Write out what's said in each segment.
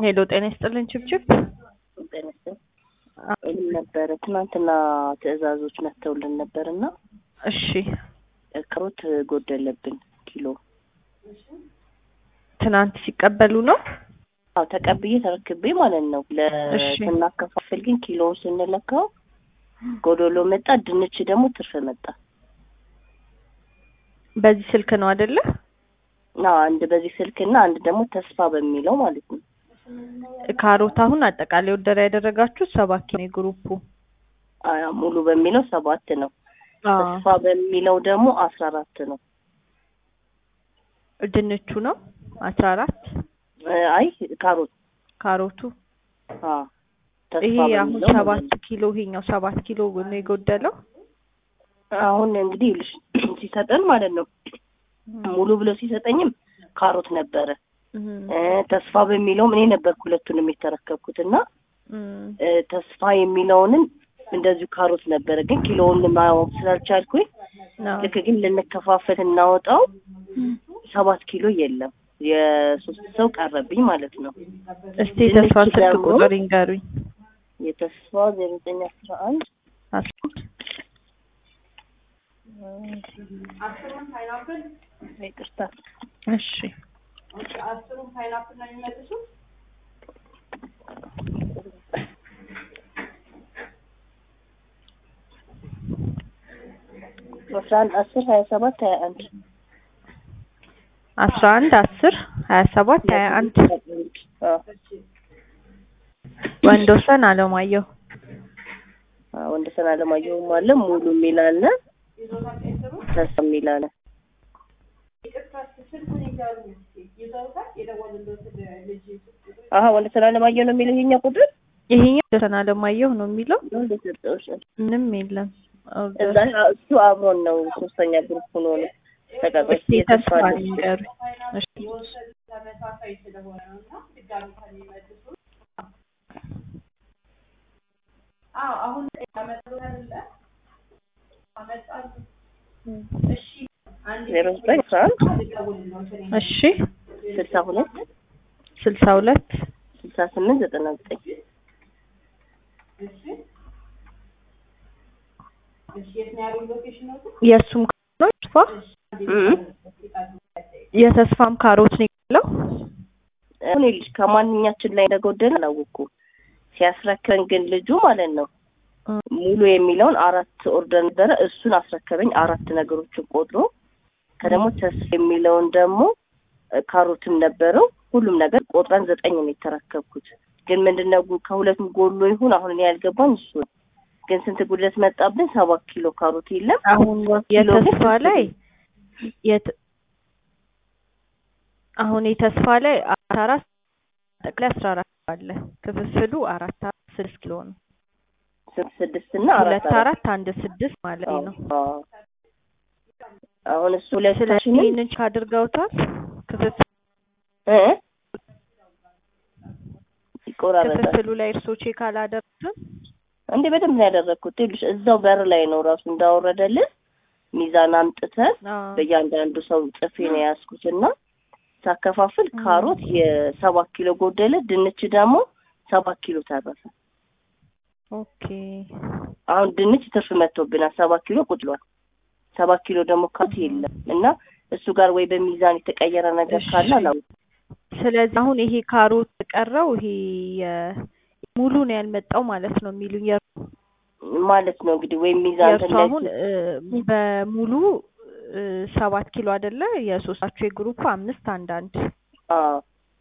ሄሎ ጤና ይስጥልን ችብችብ ጤና ይስጥልኝ ይህም ነበረ ትናንትና ትዕዛዞች መጥተውልን ነበር እና እሺ ካሮት ጎደለብን ኪሎ ትናንት ሲቀበሉ ነው አዎ ተቀብዬ ተረክቤ ማለት ነው እሺ። ለስናከፋፍል ግን ኪሎውን ስንለካው ጎዶሎ መጣ ድንች ደግሞ ትርፍ መጣ በዚህ ስልክ ነው አይደለ አዎ አንድ በዚህ ስልክና አንድ ደግሞ ተስፋ በሚለው ማለት ነው ካሮት አሁን አጠቃላይ ወደራ ያደረጋችሁ ሰባት ኪሎ የግሩፑ አዎ ሙሉ በሚለው ሰባት ነው አዎ ተስፋ በሚለው ደግሞ አስራ አራት ነው ድንቹ ነው አስራ አራት እ አይ ካሮት ካሮቱ አዎ ተስፋ ይሄ አሁን በሚለው ሰባት ማለት ነው። ኪሎ ይሄኛው ሰባት ኪሎ ነው የጎደለው አሁን እንግዲህ ይኸውልሽ ሲሰጠን ማለት ነው ሙሉ ብሎ ሲሰጠኝም ካሮት ነበረ እም፣ እ ተስፋ በሚለውም እኔ ነበርኩ ሁለቱንም የተረከብኩት እና እም፣ እ ተስፋ የሚለውንም እንደዚሁ ካሮት ነበረ ግን ኪሎውን ማወቅ ስላልቻልኩኝ ነው። ልክ ግን ልንከፋፈል እናወጣው ሰባት ኪሎ የለም የሶስት ሰው ቀረብኝ ማለት ነው እስቲ የተስፋ ድንች ስልክ ደግሞ- ቁጥር ይንገሩኝ የተስፋ ዜሮ ዘጠኝ አስራ አንድ አስራ ይቅርታ እሺ አስራ አንድ አስር ሀያ ሰባት ሀያ አንድ አስራ አንድ አስር ሀያ ሰባት ሀያ አንድ አዎ ወንዶሰን አለማየሁ አዎ ወንደሰን አለማየሁም አለ ሙሉ የሚል አለ ተስፋ የሚል አለ አሀ ወንደሰን አለማየሁ ነው የሚለው ይሄኛው ቁጥር ይሄኛው ወንዶሰን አለማየሁ ነው የሚለው ነው እንደ ሰጠሁሽ ምንም የለም እዛ እሱ አብሮን ነው ሶስተኛ ግሩፕ ሆኖ ነው ተቀበል እስቲ ተስፋ ይንገሩኝ እሺ ዜሮ ዘጠኝ አስራ አንድ እሺ ስልሳ ሁለት ስልሳ ሁለት ስልሳ ስምንት ዘጠና ዘጠኝ የእሱም ነው ተስፋ የተስፋም ካሮት ነው ያለው አሁን ልጅ ከማንኛችን ላይ እንደጎደለ አላወኩም ሲያስረክበን ግን ልጁ ማለት ነው ሙሉ የሚለውን አራት ኦርደር ነበረ እሱን አስረከበኝ አራት ነገሮችን ቆጥሮ ከደግሞ ተስፋ የሚለውን ደግሞ እ ካሮትም ነበረው ሁሉም ነገር ቆጥረን ዘጠኝ ነው የተረከብኩት ግን ምንድነው ጉ- ከሁለቱም ጎሎ ይሁን አሁን እኔ ያልገባኝ እሱ ነው ግን ስንት ጉድለት መጣብን ሰባት ኪሎ ካሮት የለም አሁን ኪሎ ግን የተስፋ ላይ የት- አሁን የተስፋ ላይ አስራ አራት ጠቅላይ አስራ አራት አለ ክፍፍሉ አራት አራት ስድስት ኪሎ ነው ስንት ስድስት እና አራት ሁለት አራት አንድ ስድስት ማለት ነው አዎ። አሁን እሱ ስለዚህ ሁለታችንም ይህንን ቼክ አድርገውታል ክፍፍል እ ይቆራረጣል ክፍፍሉ ላይ እርስዎ ቼክ አላደረግም እንዴ በደንብ ነው ያደረግኩት ይኸውልሽ እዛው በር ላይ ነው ራሱ እንዳወረደልን ሚዛን አምጥተን በእያንዳንዱ ሰው ጽፌ ነው የያዝኩት እና ሳከፋፍል ካሮት የሰባት ኪሎ ጎደለ ድንች ደግሞ ሰባት ኪሎ ተረፈ ኦኬ አሁን ድንች ትርፍ መጥቶብናል ሰባት ኪሎ ቁጥሏል ሰባት ኪሎ ደግሞ ካሮት የለም እና እሱ ጋር ወይ በሚዛን የተቀየረ ነገር እሺ። ካለ አላውቅም ስለዚህ አሁን ይሄ ካሮት ቀረው ይሄ የ- ሙሉ ነው ያልመጣው ማለት ነው የሚሉኝ የእርሱ ማለት ነው እንግዲህ ወይም ሚዛን የእርሱ ላይ አሁን እ፣ በሙሉ እ፣ ሰባት ኪሎ አይደለ የሶስታችሁ የግሩፕ አምስት አንድ አንድ አዎ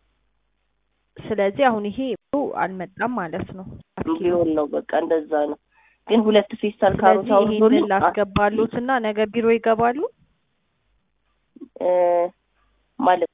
ስለዚህ አሁን ይሄ ሙሉ አልመጣም ማለት ነው ሊሆን ነው በቃ እንደዛ ነው ግን ሁለት ፌስታል ካሮት ስለዚህ አውርዶልኝ ይሄንን ላስገባሉት እና ነገ ቢሮ ይገባሉ እ፣ ማለት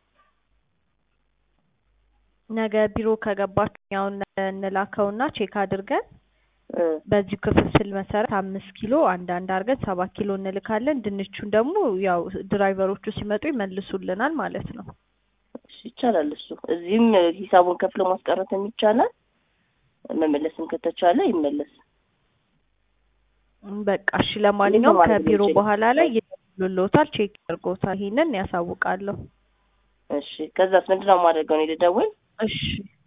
ነገ ቢሮ ከገባችሁ ያውን እንላከውና ቼክ አድርገን እ፣ በዚሁ ክፍፍል መሰረት አምስት ኪሎ አንድ አንድ አድርገን ሰባት ኪሎ እንልካለን ድንቹን ደግሞ ያው ድራይቨሮቹ ሲመጡ ይመልሱልናል ማለት ነው እሺ፣ ይቻላል እሱ እዚህም ሂሳቡን ከፍሎ ማስቀረትም ይቻላል መመለስም ከተቻለ ይመለስ በቃ እሺ ለማንኛውም ማለት ከቢሮ የምንችል? በኋላ ላይ ይደውሉልዎታል ቼክ ያድርጎታል ይሄንን ያሳውቃለሁ እሺ ከዛስ ምንድን ነው የማደርገው እኔ ልደውል እሺ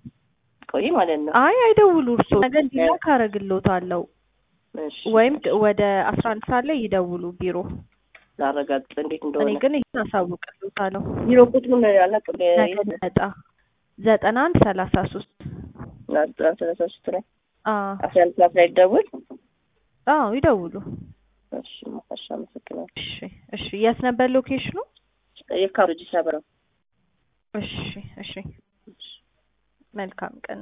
እንዳትቆይ ማለት ነው። አይ አይደውሉ እርሶ ነገ እንዲላክ አረግልዎታለሁ እሺ ወይም ድ- ወደ አስራ አንድ ሰዓት ላይ ይደውሉ ቢሮ ላረጋግጥ እንዴት እኔ እንደሆነ ግን ይህን አሳውቅልዎታለሁ ቢሮ ቁጥሩን አላውቅም። ነገ እንዲመጣ ዘጠና አንድ ሰላሳ ሶስት ሰላሳ ሶስት ላይ አዎ አስራ አንድ ሰዓት ላይ ደውል። አዎ ይደውሉ እሺ እሺ፣ አመሰግናለሁ። እሺ እሺ የት ነበር ሎኬሽኑ የካሮጂ ሰበራ እሺ እሺ መልካም ቀን